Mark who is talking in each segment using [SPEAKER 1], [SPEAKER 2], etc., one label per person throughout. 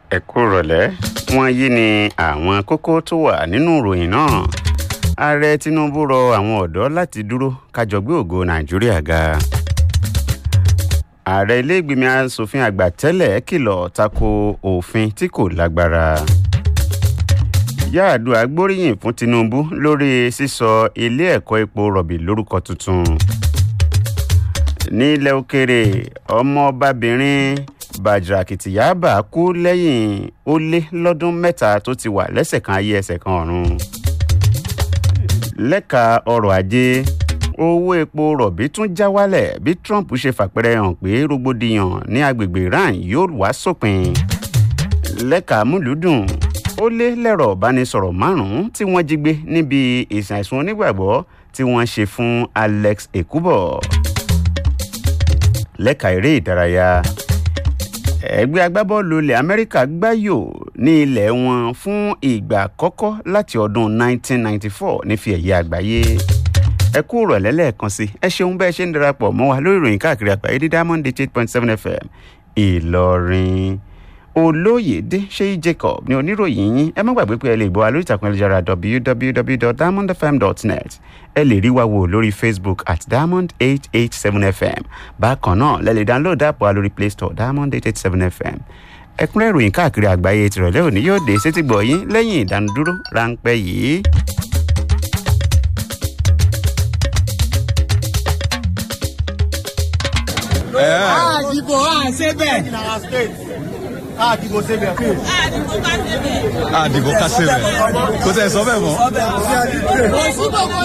[SPEAKER 1] ẹ kú rọ̀lẹ́ wọ̀nyí ni àwọn kókó tó wà nínú ìròyìn náà ààrẹ tinubu rọ àwọn ọ̀dọ́ láti dúró kájọ gbé ògo nàìjíríà ga ààrẹ iléègbìmọ̀ asòfin àgbà tẹ́lẹ̀ kìlọ̀ tako òfin tí kò lágbára yáàdùá gbóríyìn fún tinubu lórí sísọ ilé ẹ̀kọ́ epo rọ̀bì lórúkọ tuntun nílẹ̀ òkèrè ọmọọbabìnrin bàjàkìtìyàbà kú lẹ́yìn ó lé lọ́dún mẹ́ta tó ti wà lẹ́sẹ̀ kan ayé ẹsẹ̀ kan ọ̀run lẹ́ka ọrọ̀ ajé owó epo rọ̀bì tún já wálẹ̀ bí trump ṣe fàpẹrẹ hàn pé rògbòdìyàn ní agbègbè iran yóò wá sópin lẹ́ka múlùúdùn ó lé lẹ́rọ̀ ìbánisọ̀rọ̀ márùn-ún tí wọ́n jí gbé níbi ìsìn àìsùn onígbàgbọ́ tí wọ́n ṣe fún alex ekubo lẹ́ka eré ìdárayá ẹgbẹ́ agbábọ́ọ̀lù ilẹ̀ amẹ́ríkà gbáyò ní ilẹ̀ wọn fún ìgbà àkọ́kọ́ láti ọdún 1994 ní fi ẹ̀yẹ àgbáyé ẹ kú rọ̀lẹ́ lẹ́ẹ̀kan sí ẹ ṣeun bẹ́ẹ̀ ṣe ń darapọ̀ mọ́ wa lórí ìròyìn káàkiri àgbáyé ní diamond eight point seven fm ìlọrin olóyèdè ṣéyí jacob ní oníròyìn yín ẹ má gbàgbé pé ẹ lè gbọ́ wa lórí ìtàkùn ẹlẹ́jára www.diamondfm.net ẹ lè rí wa wò lórí facebook at diamond eight eight seven fm bákan náà lẹ lè download app wa lórí play store diamond eight eight seven fm ẹkúnrẹ́ ìròyìn káàkiri àgbáyé tìrọ̀lẹ́ òní yóò dé sétí gbọ̀ yín lẹ́yìn ìdánudúró ráńpẹ́ yìí.
[SPEAKER 2] àdìbò àṣebẹ̀.
[SPEAKER 3] àdìbò sébẹ̀.
[SPEAKER 4] àdìbò ká sébẹ̀ kò tẹ̀ sọ bẹ́ẹ̀ mọ́.
[SPEAKER 2] òṣìbò kò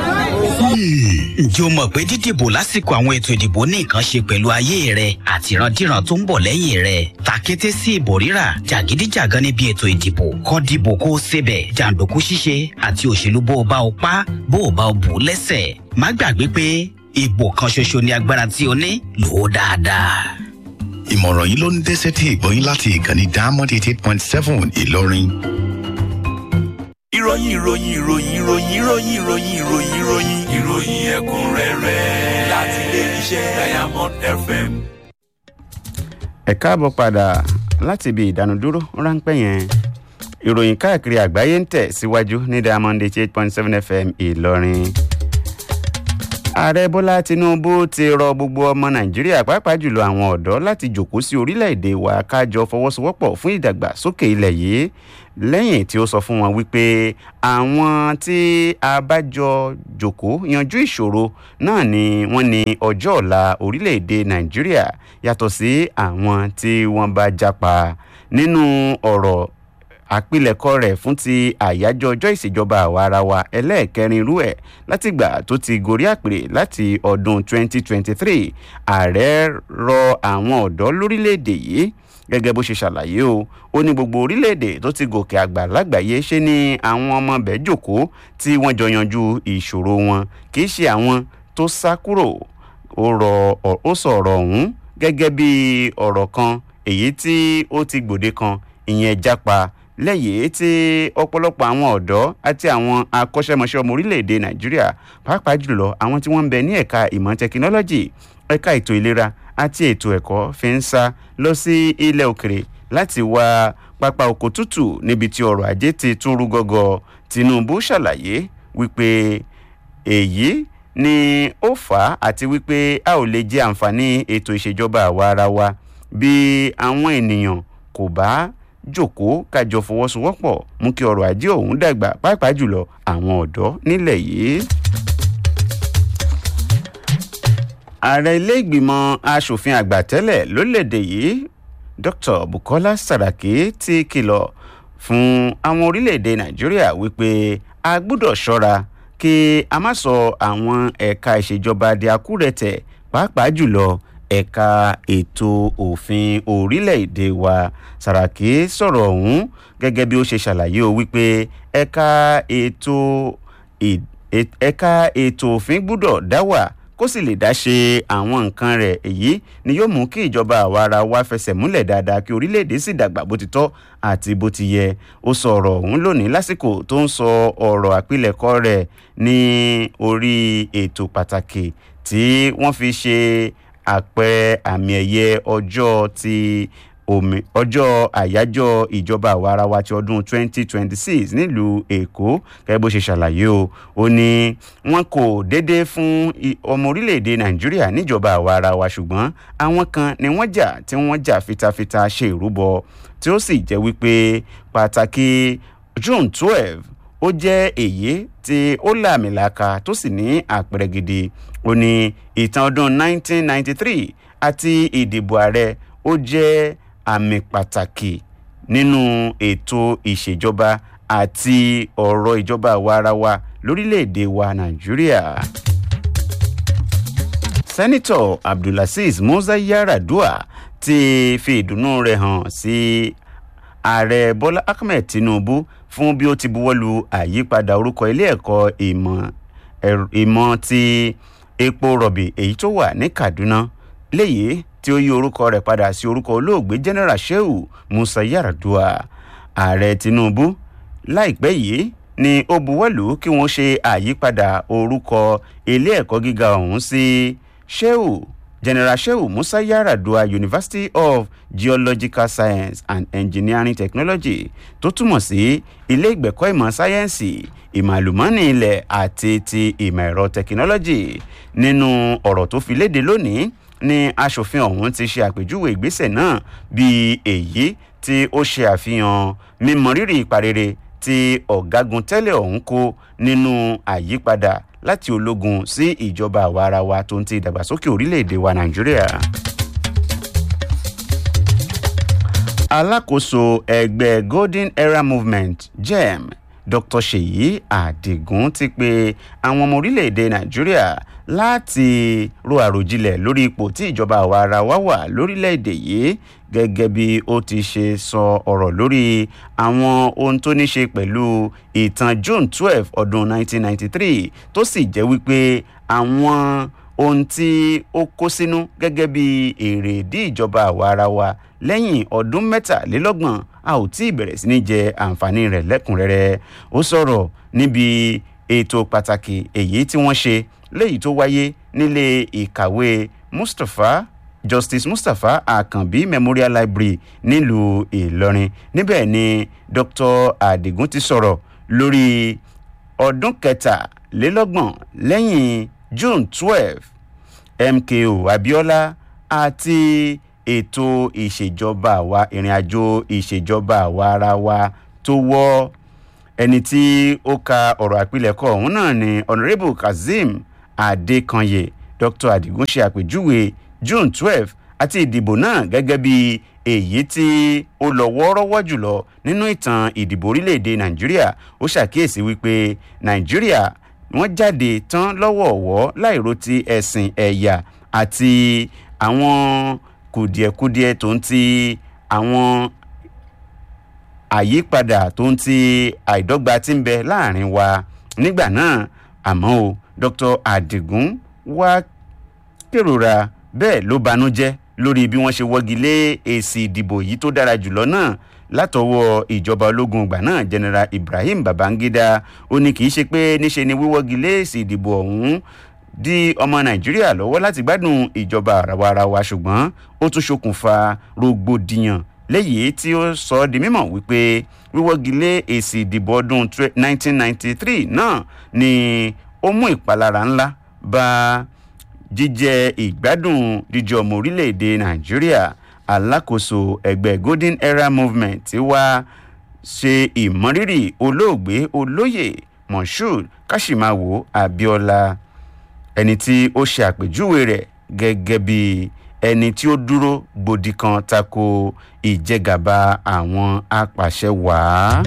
[SPEAKER 2] sébẹ̀.
[SPEAKER 5] ǹjẹ́ o mọ̀ pé dídìbò lásìkò àwọn ètò ìdìbò ní nǹkan ṣe pẹ̀lú ayé rẹ àti ìrandíran tó ń bọ̀ lẹ́yìn rẹ tàkété sí ìbò rírà jàgídíjàgan níbi ètò ìdìbò kọ́ dìbò kó o sebẹ̀ jàǹdùkú ṣíṣe àti òṣèlú bó o bá o pa bó o bá o bù ú lẹ́sẹ̀ má gbàgbé pé ìbò kan ṣoṣo ni agbára tí o ní lò ó dáadáa.
[SPEAKER 6] ìmọ̀ràn yìí ló ń dẹ́sẹ̀ tí ìgbọ́yìn láti ìkànnì diamond eighty eight point seven ìlọrin.
[SPEAKER 7] ìròyìn ìròyìn ìròyìn ìròyìn ìròyìn ìròyìn ìròyìn ìròyìn ìròyìn ẹ̀kúnrẹ́rẹ́ láti ilé iṣẹ́ diamond fm.
[SPEAKER 1] ẹ káàbọ̀ padà láti ibi ìdánudúró ráńpẹ́ yẹn ìròyìn káàkiri àgbáyé ń tẹ̀ síwájú ní diamond eight point seven fm ìlọrin ààrẹ bọ́lá tinubu ti rọ gbogbo ọmọ nàìjíríà pàápàá jùlọ àwọn ọ̀dọ́ láti jòkó sí orílẹ̀-èdè wa kájọ fọwọ́sowọ́pọ̀ fún ìdàgbàsókè ilẹ̀ yìí lẹ́yìn tí ó sọ fún wọn wípé àwọn tí a bá jọ jòkó yanjú ìṣòro náà ni wọ́n ní ọjọ́ ọ̀la orílẹ̀-èdè nàìjíríà yàtọ̀ sí àwọn tí wọ́n bá japa nínú ọ̀rọ̀ àpilẹ̀kọ rẹ̀ fún ti àyájọ́ ọjọ́ ìṣèjọba àwa ara wa ẹlẹ́ẹ̀kẹrin irú ẹ̀ látìgbà tó ti gorí àpèrè láti ọdún 2023 ààrẹ rọ àwọn ọ̀dọ́ lórílẹ̀‐èdè yìí gẹ́gẹ́ bó ṣe ṣàlàyé o ó ní gbogbo orílẹ̀‐èdè tó ti gòkè àgbà lágbàáyé ṣe ni àwọn ọmọ bẹ́ẹ̀ jòkó tí wọ́n jọ yanjú ìṣòro wọn kì í ṣe àwọn tó sá kúrò ó sọ ọ̀rọ̀ ọ̀hún gẹ́gẹ́ bí ọ̀rọ̀ kan èyí tí ó ti gbòde kan ìyẹn jápa lẹ́yìn tí ọ̀pọ̀lọpọ̀ àwọn ọ̀dọ́ àti àwọn akọ́ṣẹ́mọṣẹ́ ọmọ orílẹ̀-èdè nàìjíríà pàápàá jùlọ àwọn tí wọ́n ń bẹ ní ẹ̀ka ìmọ̀ tẹkinọ́lọ́jì ẹ̀ka ètò ìlera àti ètò ẹ̀kọ́ fi ń sá lọ sí ilẹ̀ òkèrè láti wá pápá oko tútù níbi tí ọrọ̀ ajé ti tún rú gọ́gọ́ tinubu ṣàlàyé wípé èyí ni ó fà á àti wípé a ò lè jẹ àǹfààní ètò ìṣèjọba àwa ara wa bí àwọn ènìyàn kò bá jòkó kájọ fọwọ́sowọ́pọ̀ mú kí ọrọ̀ ajé òun dàgbà pàápàá jùlọ àwọn ọ̀dọ́ nílẹ̀ yìí. ààrẹ ilé ìgbìmọ̀ asòfin àgbà tẹ́lẹ̀ lórílẹ̀‐èdè yìí dr bukola saraki ti kìlọ̀ fún àwọn orílẹ̀‐èdè nàìjíríà wípé a gbúdọ̀ ṣọ́ra kí a má sọ àwọn ẹ̀ka ìṣèjọba di akúrẹ̀tẹ̀ pàápàá jùlọ ẹ̀ka ètò òfin orílẹ̀-èdè wa sàràkí sọ̀rọ̀ ọ̀hún gẹ́gẹ́ bí ó ṣe ṣàlàyé o wípé ẹ̀ka ètò ẹ̀ka ètò òfin gbúdọ̀ dá wà kó sì lè dá ṣe àwọn nǹkan rẹ̀ èyí ni yóò mú kí ìjọba àwa ara wa fẹsẹ̀ múlẹ̀ dáadáa kí orílẹ̀-èdè sì dàgbà bó ti tọ́ àti bó ti yẹ ó sọ ọ̀rọ̀ ọ̀hún lónìí lásìkò tó ń sọ ọ̀rọ̀ àpilẹ̀kọ rẹ̀ ní orí ètò pàtàkì tí wọ́n fi ṣe àpẹẹrẹ àmì ẹ̀yẹ ọjọ́ ti omi ọjọ́ àyájọ́ ìjọba àwarawa ti ọdún 2026 nílùú èkó gẹ́gẹ́ bó ṣe ṣàlàyé o ó ní wọn kò déédéé fún i- ọmọ orílẹ̀-èdè nàìjíríà níjọba àwarawa ṣùgbọ́n àwọn kan ni wọ́n jà tí wọ́n jà fitafita ṣe ìrúbọ tí ó sì jẹ́ wípé pàtàkì june twelve ó jẹ́ èyí tí ó làmìlaka tó sì ní àpẹẹrẹ gidi ó ní ìtàn ọdún 1993 àti ìdìbò ààrẹ ó jẹ́ àmì pàtàkì nínú ètò ìṣèjọba àti ọ̀rọ̀ ìjọba àwarawa lórílẹ̀‐èdè wa nàìjíríà sẹ́nitọ̀ abdulaziz musa yaradua ti fi ìdùnnú rẹ̀ hàn sí ààrẹ bọ́lá ahmed tinubu fún bí ó ti buwọ́lu àyípadà orúkọ ilé ẹ̀kọ́ ìmọ̀ ẹ̀r- ìmọ̀ ti epo rọ̀bì èyí tó wà ní kaduna léyìí tí ó yí orúkọ rẹ̀ padà sí orúkọ olóògbé general shehu musa yaradua ààrẹ tinubu láìpẹ́ yìí ni ó buwọ́lù kí wọ́n ṣe àyípadà orúkọ ilé ẹ̀kọ́ gíga ọ̀hún sí shehu general shehu musa yaradua university of geological science and engineering technology tó túmọ̀ sí ilé ìgbẹ̀kọ́ ìmọ̀ sáyẹ́ǹsì ìmọ̀ àlùmọ́ọ́nì ilẹ̀ àti ti ìmọ̀ ẹ̀rọ tẹkinọ́lọ́jì nínú ọ̀rọ̀ tó fi léde lónìí ni asòfin ọ̀hún ti ṣe àpèjúwe ìgbésẹ̀ náà bíi èyí tí ó ṣe àfihàn mímọrírì ìparere tí ọ̀gágun tẹ́lẹ̀ ọ̀hún kó nínú àyípadà láti ológun sí ìjọba àwaarawa tó ń ti ìdàgbàsókè orílẹ̀-èdè wa nàìjíríà. alákòóso ẹgbẹ́ golden era movement gem dr seyi adigun ti pe àwọn ọmọ orílẹ̀-èdè nàìjíríà láti ro àròjinlẹ̀ lórí ipò tí ìjọba àwa ara wa wà lórílẹ̀-èdè yìí gẹ́gẹ́ bí ó ti ṣe sọ ọ̀rọ̀ lórí àwọn ohun tó ní ṣe pẹ̀lú ìtàn june twelve ọdún nineteen ninety three tó sì jẹ́ wípé àwọn ohun tí ó kó sínú gẹ́gẹ́ bí èrèdí ìjọba àwa ara wa lẹ́yìn ọdún mẹ́tàlélọ́gbọ̀n a ò tí ì bẹ̀rẹ̀ sí ní jẹ àǹfààní rẹ̀ lẹ́kùnrẹ́rẹ́ ó sọ̀rọ̀ níbi ètò pàtàkì èyí tí wọ́n ṣe léyìí tó wáyé nílé ìkàwé mustapha justice mustapha akanbi memorial library nílùú ìlọrin níbẹ̀ ni dr adigun ti sọ̀rọ̀ lórí ọdún kẹtàlélọ́gbọ̀n lẹ́yìn june twelve mko abiola àti ètò ìṣèjọba àwa ìrìnàjò ìṣèjọba àwa ara wa tó wọ́ ẹni tí ó ka ọ̀rọ̀ àpilẹ̀kọ ọ̀hún náà ni honourable kazeem adekanye dr adigun ṣe àpèjúwe june twelve àti ìdìbò náà gẹ́gẹ́ bí èyí tí ó lọ wọ́ọ́rọ́wọ́ jùlọ nínú ìtàn ìdìbò orílẹ̀-èdè nàìjíríà ó ṣàkíyèsí wípé nàìjíríà wọ́n jáde tán lọ́wọ̀ọ̀wọ́ láìro ti ẹ̀sìn ẹ̀yà àti àwọn kùdìẹ̀kudiẹ tó ń ti àwọn àyípadà tó ń ti àìdọ́gba tí ń bẹ láàrin wa nígbà náà àmọ́ o dr adigun wá kérora bẹ́ẹ̀ ló banújẹ́ lórí bí wọ́n ṣe wọ́gi lé èsì ìdìbò yìí tó dára jùlọ náà látọwọ́ ìjọba ológun ìgbà náà general ibrahim babangida ó ní kì í ṣe pé níṣe ni wíwọ́gi lé èsì ìdìbò ọ̀hún di ọmọ nàìjíríà lọ́wọ́ láti gbádùn ìjọba àrawarawa ṣùgbọ́n ó tún ṣokùnfà rògbòdìyàn léyìí tí ó sọ ọ́ di mímọ̀ wípé wíwọ́gi lé èsì ìdìbò ọdún 1993 náà ni ó mú ìpalára ńlá bá jíjẹ ìgbádùn jíjẹ ọmọ orílẹ̀-èdè nàìjíríà alákòóso ẹgbẹ́ golden era movement ti wá ṣe ìmọrírì olóògbé olóyè moshood kashimawo abiola ẹni tí ó ṣe àpèjúwe rẹ̀ gẹ́gẹ́ bí ẹni tí ó dúró gbòdì kan tako ìjẹgàba àwọn apàṣẹ wàá.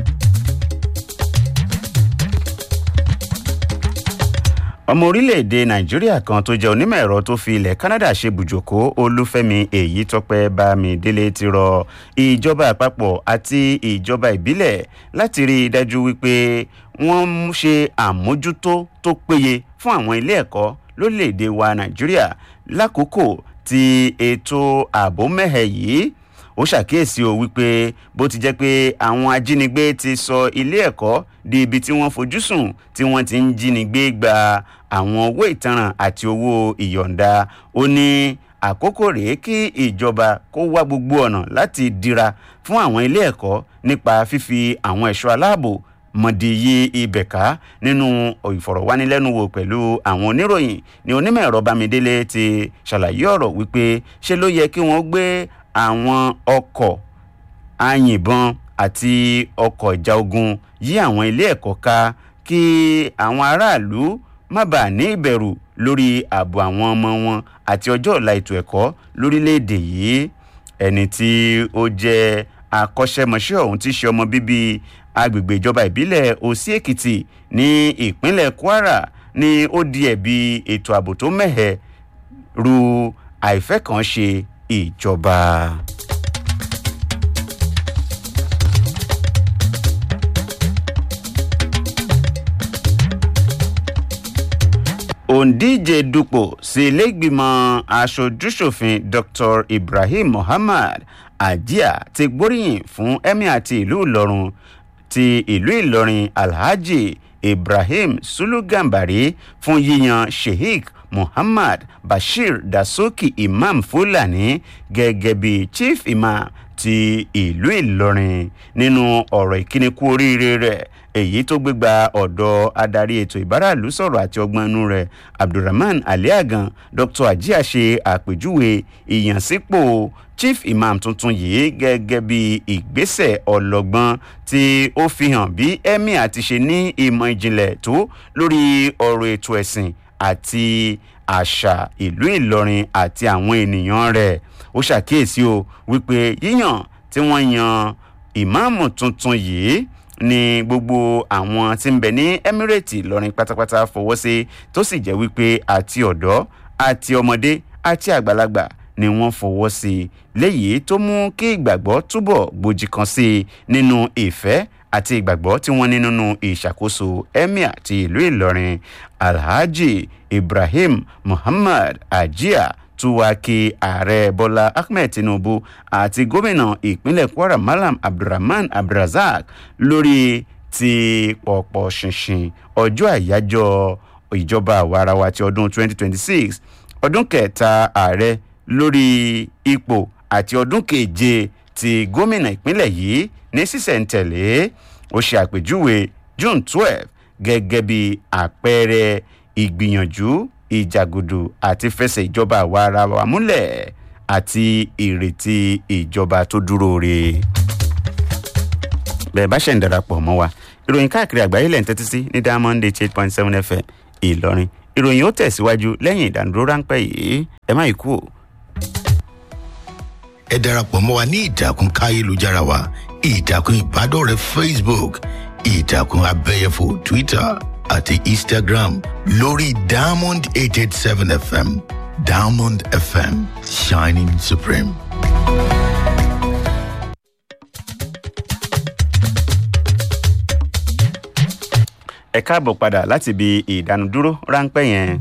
[SPEAKER 1] ọmọ orílẹ̀-èdè nàìjíríà kan tó jẹ́ onímọ̀ ẹ̀rọ tó fi ilẹ̀ canada ṣe bùjòkó olúfẹ́mi èyí tọpẹ́ bámidélé ti rọ ìjọba àpapọ̀ àti ìjọba ìbílẹ̀ láti rí i dájú wípé wọ́n ń ṣe àmójútó tó péye fún àwọn ilé ẹ̀kọ́ lórílẹ̀-èdè wa nàìjíríà lákòókò tí ètò ààbò mẹ́hẹ̀ yìí ó ṣàkíyèsí o wípé bó ti jẹ́ pé àwọn ajínigbé ti sọ ilé ẹ̀kọ́ di ibi tí wọ́n fojú sùn tí wọ́n ti ń jínigbé gba àwọn owó ìtanràn àti owó ìyọ̀ǹda ó ní àkókò rèé kí ìjọba kó wá gbogbo ọ̀nà láti dira fún àwọn ilé ẹ̀kọ́ nípa fífi àwọn ẹ̀ṣọ́ aláàbò mọ̀dìyí ibẹ̀ ká nínú ìfọ̀rọ̀wánilẹ́nuwò pẹ̀lú àwọn oníròyìn ní onímọ̀ ẹ̀rọ bámidélé ti ṣàlàyé ọ̀rọ̀ wípé ṣé ló yẹ kí wọ́n gbé àwọn ọkọ̀ àyìnbọn àti ọkọ̀ ìjà ogun yí àwọn ilé ẹ̀kọ́ ká kí àwọn aráàlú má bàa ní ìbẹ̀rù lórí ààbò àwọn ọmọ wọn àti ọjọ́ ọ̀la ètò ẹ̀kọ́ lórílẹ̀‐èdè yìí ẹni tí ó jẹ́ akọ́ṣẹ́mọṣẹ́ ọ̀hún tí í ṣe ọmọ bíbí agbègbè ìjọba ìbílẹ̀ òsì èkìtì ní ìpínlẹ̀ kwara ni ó di ẹ̀bi ètò ààbò tó mẹ́hẹ̀ ru àìfẹ́kànṣe ìjọba. òǹdíje dupò sí iléègbìmọ̀ aṣojúṣòfin dr ibrahim muhammad ajia ti gbóríyìn fún emir ti ìlú ìlọrin ti ìlú ìlọrin alhaji ibrahim sulugambari fún yíyan sheikh muhammad bashir dasuki imam fulani gẹ́gẹ́ bí chief imam ti ìlú ìlọrin nínú ọ̀rọ̀ ìkíni kú oríire rẹ̀ èyí tó gbégbá ọ̀dọ̀ adarí ètò ìbáràlú sọ̀rọ̀ àti ọgbọ́n inú rẹ̀ abdulrahman aliagan dr ajia ṣe àpèjúwe ìyànsípò chief imam tuntun yìí gẹ́gẹ́ bí ìgbésẹ̀ ọlọ́gbọ́n tí ó fi hàn bí emir ti ṣe ní ìmọ̀ ìjìnlẹ̀ tó lórí ọ̀rọ̀ ètò ẹ̀sìn àti àṣà ìlú ìlọrin àti àwọn ènìyàn rẹ̀ ó ṣàkíyèsí o wípé yíyàn tí wọ́n yan ìmáàmù tuntun yìí ni gbogbo àwọn tí ń bẹ ní emirate lọrin pátápátá fọwọ́ sí tó sì jẹ́ wípé àti ọ̀dọ́ àti ọmọdé àti àgbàlagbà ni wọ́n fọwọ́ sí léyìí tó mú kí ìgbàgbọ́ túbọ̀ gbòjì kan sí i nínú ìfẹ́ àti ìgbàgbọ́ tí wọ́n ní nínú ìṣàkóso emir ti ìlú ìlọrin alhaji ibrahim muhammad ajia tuwaki ààrẹ bọ́lá ahmed tinubu àti gómìnà ìpínlẹ̀ kwara malam abdulrahman abdulrasaq lórí ti pọ̀pọ̀ ṣinṣin ọjọ́ àyájọ́ ìjọba àwarawa ti ọdún 2026 ọdún kẹta ààrẹ lórí ipò àti ọdún keje ti gómìnà ìpínlẹ̀ yìí ní sísẹ̀ntẹ̀lé ó ṣe àpèjúwe june 12 gẹ́gẹ́ bí àpẹẹrẹ ìgbìyànjú ìjàgùdù àti fẹsẹ̀ ìjọba àwa ara wa múlẹ̀ àti ìrètí ìjọba tó dúró re. bẹ́ẹ̀ bá ṣẹ̀ ń darapọ̀ mọ́ wa ìròyìn káàkiri àgbáyé lẹ́yìn tẹ́tí sí ní diamond eight point seven fm ìlọrin ìròyìn ó tẹ̀síwájú lẹ́yìn ìdánudúró ráńpẹ́ yìí ẹ má yí kú o.
[SPEAKER 6] ẹ darapọ̀ mọ́ wa ní ìtàkùn káyélujára wa ìtàkùn ìbádọ́rẹ̀ẹ́ facebook ìtàkùn abẹ́yẹfò twitter àti instagram lórí diamond eight eight seven fm diamond fm shining supreme.
[SPEAKER 1] ẹ káàbọ̀ padà láti ibi ìdánudúró ráńpẹ́ yẹn.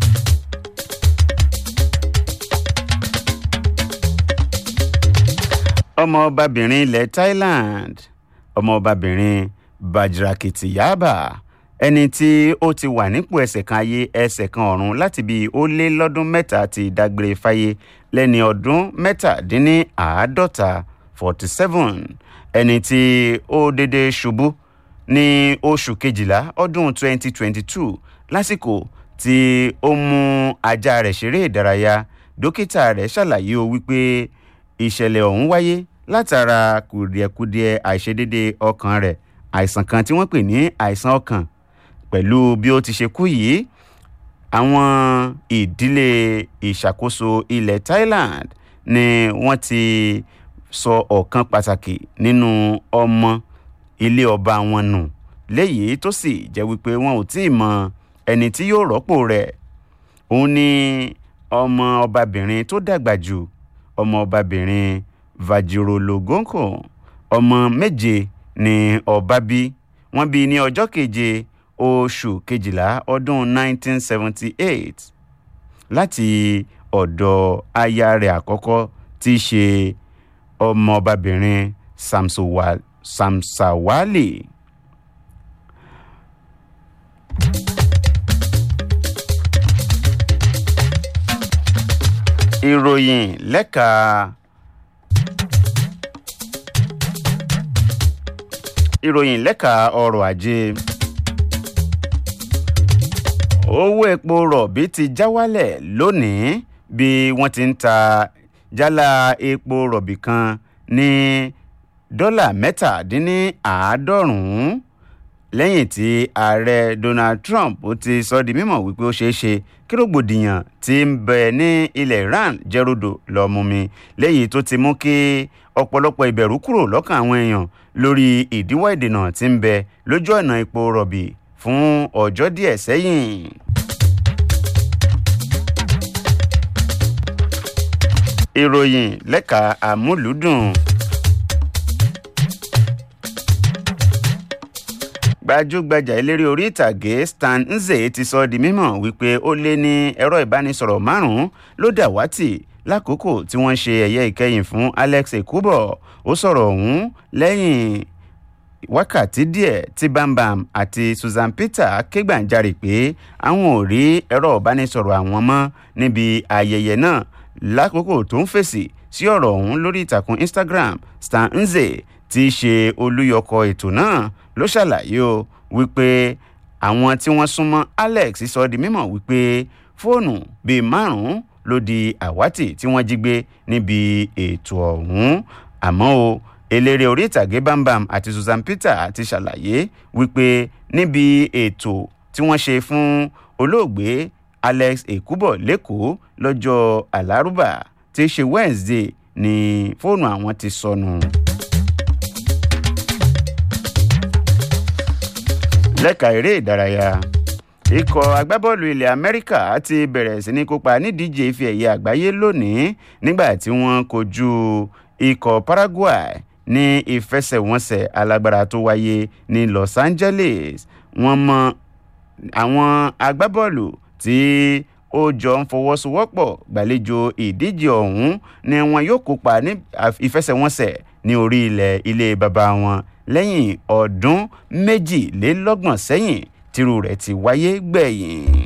[SPEAKER 1] ọmọọbabìnrin ilẹ̀ thailand ọmọọbabìnrin bajrakiti yaba ẹni tí ó ti wà nípò ẹsẹ̀ kan ayé ẹsẹ̀ kan ọ̀run láti bí ó lé lọ́dún mẹ́ta ti dágbére fáyé lẹ́ni ọdún mẹ́tàdínníàádọ́ta forty seven ẹni tí ó dédé ṣubú ní oṣù kejìlá ọdún twenty twenty two lásìkò tí ó mú ajá rẹ̀ ṣeré ìdárayá dókítà rẹ̀ ṣàlàyé o wípé ìṣẹ̀lẹ̀ ọ̀hún wáyé látara kùdìẹ̀kudiẹ àìṣedédé ọkàn rẹ̀ àìsàn kan tí wọ́n pè ní àìsàn ọkàn pẹ̀lú bí ó ti ṣe kú yìí àwọn ìdílé ìṣàkóso ilẹ̀ thailand ni wọ́n ti sọ ọ̀kan pàtàkì nínú ọmọ ilé ọba wọn nù léyìí tó sì jẹ́ wípé wọn ò tí ì mọ ẹni tí yóò rọ́pò rẹ̀ òun ni ọmọ ọbabìnrin tó dàgbà jù ọmọ ọbabìnrin vajirologonko ọmọ méje ni ọba bí wọ́n bí ní ọjọ́ keje oṣù kejìlá ọdún 1978 láti ọ̀dọ̀ aya rẹ̀ àkọ́kọ́ tí í ṣe ọmọ ọbabìnrin samsowal samsawali. ìròyìn lẹ́ka ìròyìn lẹ́ka ọrọ̀ ajé owó epo rọ̀bì ti já wálẹ̀ lónìí bí wọ́n ti ń ta jálá epo rọ̀bì kan ní dọ́là mẹ́tàdínníàádọ́rùn-ún lẹ́yìn tí ààrẹ donald trump ó ti sọ di mímọ̀ wípé ó ṣeé ṣe kí rògbòdìyàn ti ń bẹ ní ilẹ̀ iran jẹ́rọ̀dọ̀ lọ́ọ́ mú mi lẹ́yìn tó ti mú kí ọ̀pọ̀lọpọ̀ ìbẹ̀rù kúrò lọ́kàn àwọn èèyàn lórí ìdíwọ́ ìdènà tí ń bẹ lójú ọ̀nà epo rọ̀bì fún ọjọ́ díẹ̀ sẹ́yìn. ìròyìn lẹ́ka àmúlùdùn. gbajúgbajà eléré orí ìtàgé stan nze ti sọ di mímọ̀ wípé ó lé ní ẹ̀rọ ìbánisọ̀rọ̀ márùn-ún ló dàwátì lákòókò tí wọ́n ṣe ẹ̀yẹ ìkẹyìn fún alex ekubo ó sọ̀rọ̀ ọ̀hún lẹ́yìn wákàtí díẹ̀ tí bambam àti susan peter kégbàjarè pé àwọn ò rí ẹ̀rọ ìbánisọ̀rọ̀ àwọn mọ́ níbi ayẹyẹ náà lákòókò tó ń fèsì sí ọ̀rọ̀ ọ̀hún lórí ìtàkùn instagram stan nze tí í ṣe olúyọkọ ètò náà ló ṣàlàyé o wípé àwọn tí wọ́n súnmọ́ alex sọ di mímọ̀ wípé fóònù bíi márùn-ún ló di àwátì tí wọ́n jí gbé níbi ètò ọ̀hún àmọ́ o eléré orí ìtàgé bambam àti susan peter ti ṣàlàyé wípé níbi ètò tí wọ́n ṣe fún olóògbé alex ekubo lẹ́kọ̀ọ́ lọ́jọ́ alárùbá tí í ṣe wednesday ni fóònù àwọn ti sọnù. lẹ́ka eré ìdárayá ikọ̀ agbábọ́ọ̀lù ilẹ̀ amẹ́ríkà ti bẹ̀rẹ̀ sí ní kópa nídíje ife ẹ̀yẹ àgbáyé lónìí nígbà tí wọ́n kojú ikọ̀ paraguay ní ìfẹsẹ̀wọnsẹ̀ alágbára tó wáyé ní los angeles wọ́n mọ àwọn agbábọ́ọ̀lù tí ó jọ ń fọwọ́sowọ́pọ̀ gbàlejò ìdíje ọ̀hún ni wọn yóò kópa ní ìfẹsẹ̀wọnsẹ̀ ní orí ilẹ̀ ilé baba wọn lẹ́yìn ọdún méjìlélọ́gbọ̀n sẹ́yìn tírú rẹ̀ ti wáyé gbẹ̀yìn.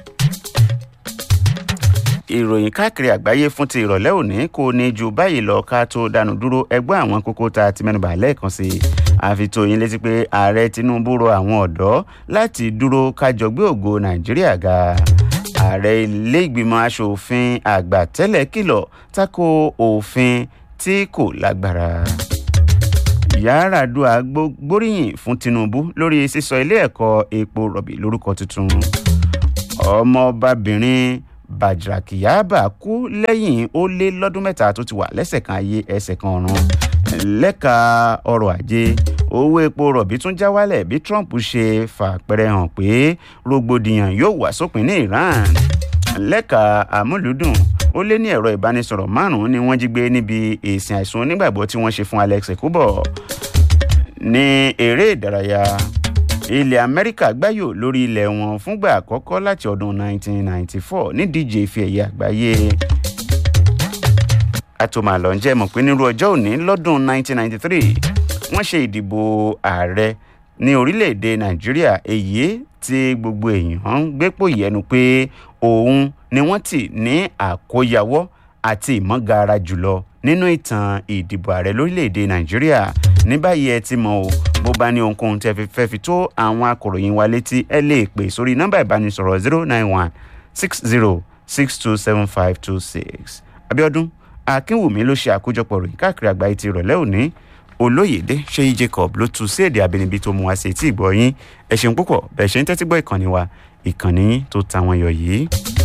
[SPEAKER 1] ìròyìn káàkiri àgbáyé fún ti ìrọ̀lẹ́ òní kò ní ju báyìí lọ ká tó dànù dúró ẹgbẹ́ àwọn kókó tá a ti mẹ́nuba lẹ́ẹ̀kan sí i àfitò yín létí pé ààrẹ tinubu rọ àwọn ọ̀dọ́ láti dúró kájọ gbé ògo nàìjíríà ga ààrẹ ilé ìgbìmọ̀ asòfin àgbà tẹ́lẹ̀ kìlọ̀ tako òfin tí kò lágbára yàràdùà gbóríyìn fún tinubu lórí sísọ ilé ẹ̀kọ́ epo rọ̀bì lórúkọ tuntun ọmọọbabìnrin bàjàkìyàbà kú lẹ́yìn ó lé lọ́dún mẹ́ta tó ti wà lẹ́sẹ̀ kan ayé ẹsẹ̀ kan ọ̀run lẹ́ka ọrọ̀ ajé owó epo rọ̀bì tún já wálẹ̀ bí trump ṣe fàpẹrẹ hàn pé rògbòdìyàn yóò wà sópin ní iran lẹ́ka àmúlùdùn ó lé ní ẹ̀rọ ìbánisọ̀rọ̀ márùn-ún ni wọ́n jí gbé níbi èsìn àìsùn onígbàgbọ́ tí wọ́n ṣe fún alex ekubo ní eré ìdárayá ilẹ̀ amẹ́ríkà gbáyò lórí ilẹ̀ wọn fúngbà àkọ́kọ́ láti ọdún 1994 nídíje ife ẹ̀yẹ àgbáyé àtòmàlọ́ ń jẹ́ mọ̀ pé nírú ọjọ́ òní lọ́dún 1993 wọ́n ṣe ìdìbò ààrẹ ní orílẹ̀-èdè nàìjíríà èyí tí gbogbo èèyàn ń gbépò yẹnu pé òun ni wọ́n ti ní àkóyawọ́ àti ìmọ̀gara jùlọ nínú ìtàn ìdìbò ààrẹ lórílẹ̀‐èdè nàìjíríà ní báyìí ẹ ti mọ̀ o bó bá ní ohunkóhun tẹ́ fi fẹ́ fi tó àwọn akọ̀ròyìn wa létí ẹ lè pè sórí nọ́mbà ìbánisọ̀rọ̀ zero nine one six zero six two seven five two six abiodun akínwùmí ló ṣe àkójọpọ̀ ròyìn káàkiri àgbáyé ti ìrọ̀lẹ́ òní olóyèdè ṣéyí jacob ló tu sí èdè abínibí tó mú wá sí etí ìgbọ́ yín ẹ ṣeun púpọ̀ bẹ́ẹ̀ ṣe ń tẹ́tí gbọ́ ìkànnì wa ìkànnì yín tó ta wọn yọ yìí.